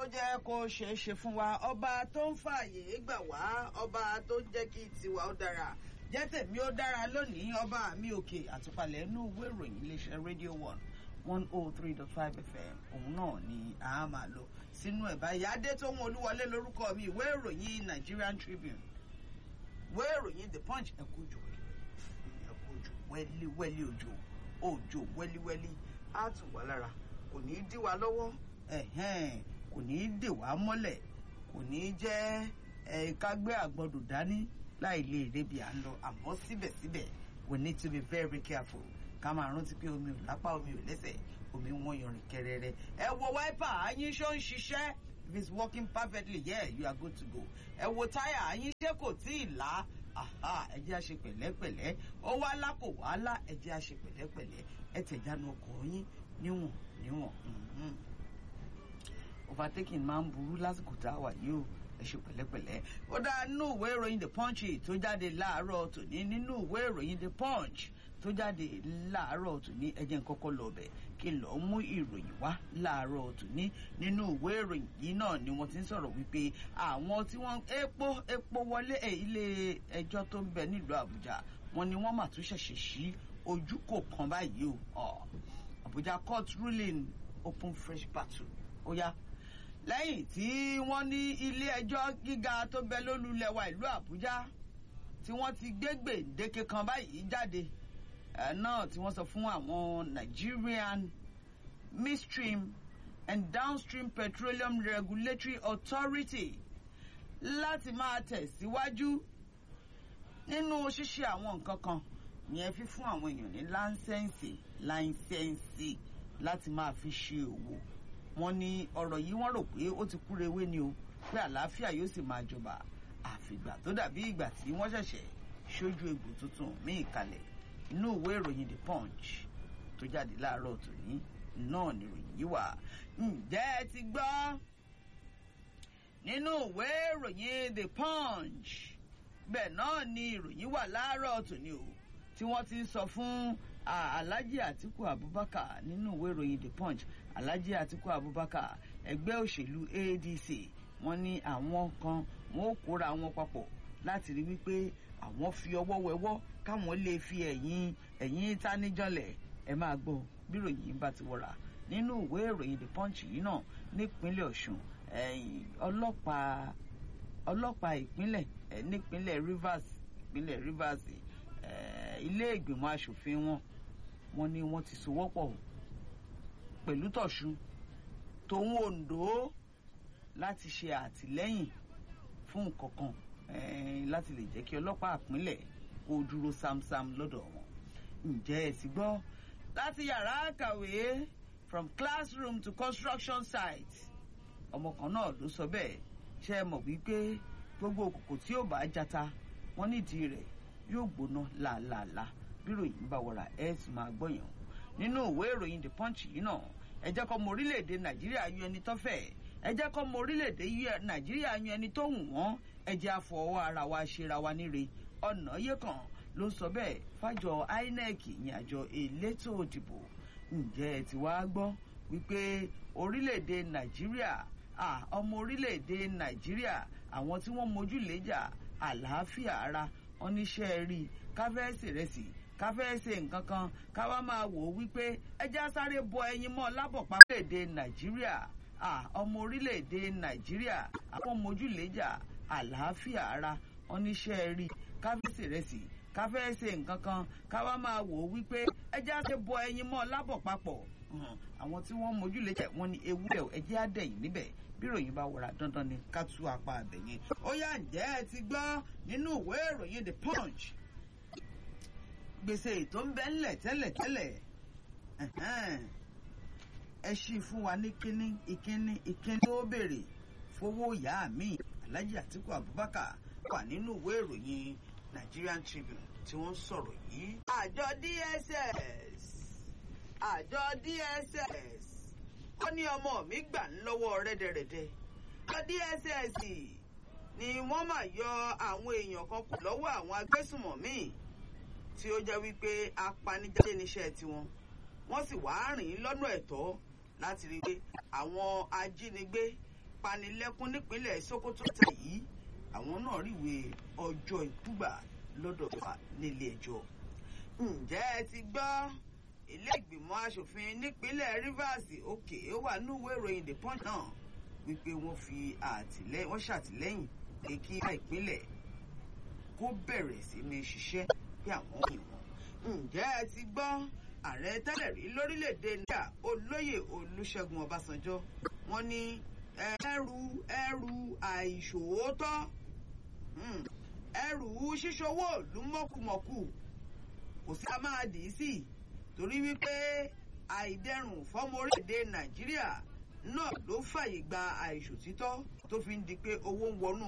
jẹ́ kó ṣeé ṣe fún wa ọba tó ń fààyè gbà wá ọba tó ń jẹ́ kí tiwa ó dára jẹ́ tèmi ó dára lónìí ọba mi òkè àtúpalẹ̀ inú ìwé ìròyìn iléeṣẹ́ rédíò one one oh three dot five fm òun náà ni a máa lò sínú ẹ̀ báyìí adétòun olúwọlé lórúkọ mi ìwé ìròyìn nigerian tribune ìwé ìròyìn the punch ẹ̀kú òjò ẹ̀kú òjò wẹ́líwẹ́lí òjò òjò wẹ́líwẹ́lí á tù wá lára kò ní í dí wa lọ́wọ́ ẹ̀hẹ́n kò ní í dè wá mọ́lẹ̀ kò ní í jẹ́ ká gbé àgbọ̀dọ̀ dání láì lè rebi à ń lọ àmọ́ síbẹ̀síbẹ̀ we need to be very very careful ká máa rántí pé omi ò lápá omi ò lẹ́sẹ̀ omi wọ́n yanrìn kẹrẹrẹ ẹ wo wáípà àyín ṣó ń ṣiṣẹ́ if it's working perfectly yeah you are good to go ẹ wo táyà àyín ṣé kò tí ì là ẹ jẹ́ àṣe pẹ̀lẹ́pẹ̀lẹ́ ó wá lá kò wá lá ẹ jẹ́ àṣe pẹ̀lẹ́pẹ̀lẹ́ ẹ tẹ̀jánu ọkọ̀ yín níwọ̀n níwọ̀n overtaking máa ń burú lásìkò tá a wà yìí o ẹ ṣe pẹ̀lẹ́pẹ̀lẹ́ ó dá nínú ìwé ìròyìn the punch tó jáde láàárọ̀ tòní nínú ìwé ìròyìn the punch tó jáde láàárọ̀ tòní ẹjẹ́ nkọ́kọ́ lọ bẹ̀ kí n lọ́ọ́ mú ìròyìn wá láàárọ̀ tòní nínú ìwé ìròyìn yìí náà ni wọ́n ti ń sọ̀rọ̀ wípé àwọn tí wọ́n epo epo wọlé ilé ẹjọ́ tó ń bẹ nílùú àbújá wọn ni wọ́n mà tún ṣẹ̀ṣẹ̀ sí ojú kò kan báyìí o àbújá court ruling open fresh battle ó yá lẹ́yìn tí wọ́n ní ilé ẹjọ́ gíga tó bẹ lólùlẹ̀wà ìlú àbújá tí wọ́n ti gbé gbèǹdéke kan báyìí jáde náà tí wọ́n sọ fún àwọn nigerian midstream and downstream petroleum regulatory authority láti máa tẹ̀síwájú nínú ṣíṣe àwọn nǹkan kan yẹn fífún àwọn èèyàn ní láńsẹ̀nsì láńsẹ̀nsì láti máa fi ṣe òwò wọn ní ọ̀rọ̀ yìí wọ́n rò pé ó ti kúrò ewé ni o pé àlàáfíà yóò sì máa jọba àfìgbà tó dàbí ìgbà tí wọ́n ṣẹ̀ṣẹ̀ ṣojú egbò tuntun míì kalẹ̀ inú ìwé ìròyìn the punch tó jáde láàárọ̀ tòní náà ni ìròyìn yìí wà ǹjẹ́ ẹ ti gbọ́ nínú ìwé ìròyìn the punch bẹ́ẹ̀ náà ni ìròyìn wà láàárọ̀ tòní o tí wọ́n ti ń sọ fún alhaji atiku abubakar nínú ìwé ìròyìn the punch alhaji atiku abubakar ẹgbẹ́ òṣèlú adc wọ́n ní àwọn kan wọ́n ó kóra wọn papọ̀ láti rí wípé àwọn fi ọwọ́ wẹwọ́ káwọn lè fi ẹ̀yìn ẹ̀yìn táníjọ́lẹ̀ ẹ máa gbọ́ bí ìròyìn bá ti wọ̀ra nínú ìwé ìròyìn the punch yìí náà nípínlẹ̀ ọ̀ṣun ọlọ́pàá ọlọ́pàá ìpínlẹ̀ nípínlẹ̀ rivers ìpínlẹ̀ rivers ilé ìgbìmọ̀ asòfin wọn wọn ni wọ́n ti sowọ́pọ̀ pẹ̀lú tọ̀sùn tòun ondo láti ṣe àtìlẹ́yìn fún nǹkan kan láti lè jẹ́ kí ọlọ́pàá àpínlẹ̀ kó dúró sámsám lọ́dọ̀ wọn. ǹjẹ́ ẹ ti gbọ́ láti yàrá kàwé from classroom to construction site ọmọ kan náà ló sọ bẹ́ẹ̀ ṣe é mọ̀ wípé gbogbo òkòkò tí ò bá jata wọ́n nídìí rẹ̀ yóò gbóná làálàálà bí ròyìn bá wọra ẹ̀ sì máa gbọ̀yàn nínú ìwé ìròyìn the punch yìí náà ẹ jẹ́ kọ́ mọ orílẹ̀-èdè nàìjíríà yan ẹni tó fẹ́ ẹ jẹ́ kọ́ mọ orílẹ̀-èdè nàìjíríà yan ẹni tó wù wọ́n ẹ jẹ́ àfọwọ́ ara wa ṣera wa níre ọ̀nà yé kan ló sọ bẹ́ẹ̀ fájọ inec ìyẹn àjọ elétò òdìbò ǹjẹ́ ẹ ti wá gbọ́ wípé orílẹ̀-èdè nàìjíríà ọmọ orílẹ̀-èdè nàìjíríà àwọn tí wọ́n mojú léjà àlàáfíà ara oníṣẹ́ rí káfẹ́ẹ̀sì rẹ̀ sí káfẹ́ẹ̀sì nǹkan kan káwá máa wò ó wípé ẹja sáré bọ ẹyin mọ́ lábọ̀pá orílẹ̀-èdè nàìjíríà ọmọ orílẹ̀-èdè nàìjíríà àwọn mojúlẹ́jà àlàáfíà ara oníṣẹ́ rí káfẹ́ẹ̀sì rẹ̀ sí káfẹ́ẹ̀sì nǹkan kan káwá máa wò ó wípé ẹja sáré bọ ẹyin mọ́ lábọ̀ papọ̀ àwọn tí wọ́n mojúlẹ́jà wọn ni ewúrẹ́ ẹjẹ́ àdẹ̀yìn níbẹ̀ bí ìròyìn bá wọra dandan ni ká tú apá àbẹ̀yẹn ó yá ǹjẹ́ ẹ ti gbọ́ nínú ìwé ìròyìn the punch gbèsè tó ń bẹ ńlẹ̀ tẹ́lẹ̀tẹ́lẹ̀ ẹ ṣí fún wa ní kínní ìkínní ìkínní tó béèrè fowó ìyá mi alhaji atiku abubakar wà nínú ìwé ìròyìn nigerian tribune tí wọ́n sọ̀rọ̀ yìí. àjọ dss àjọ dss ó ní ọmọ mi gbà ń lọ́wọ́ rẹ́dẹ̀rẹ́dẹ́ àjọ dss ni wọ́n máa yọ àwọn èèyàn kan kù lọ́wọ́ àwọn agbésùmọ̀mí tí ó jẹ́ wípé apanijayé níṣẹ́ tiwọn wọ́n sì wá rìn lọ́nà ẹ̀tọ́ láti rí i pé àwọn ajínigbé panilẹ́kún nípínlẹ̀ Sokoto tẹ̀ yìí àwọn náà ríwe ọjọ́ ìkúgbà lọ́dọ̀ wa nílé ẹjọ́ ǹjẹ́ ẹ ti gbọ́ ilé ìgbìmọ̀ asòfin nípínlẹ̀ Rivers òkè ó wà níwèé ìròyìn The Punch náà wípé wọ́n fi àtìlẹ́yìn wọ́n ṣàtìlẹ́yìn pé kí ìpínlẹ̀ kó bẹ̀rẹ̀ sí ní ṣiṣẹ́ bí àwọn ìwọ̀n. ǹjẹ́ ẹ ti gbọ́ ààrẹ tẹ́lẹ̀ rí lórílẹ̀‐èdè nàìjíríà olóyè olúṣẹ́gun ọbásanjọ́ wọ́n ní ẹrù ẹrù àìṣòótọ́ ẹrù ṣíṣowó ìlú mọ̀kùmọ̀kù kò sí a máa dì í sí torí wípé àìdẹrùn fọ́mọ orílẹ̀‐èdè nàìjíríà náà ló fàyè gba àìṣòtítọ́ tó fi ń di pé owó ń wọnú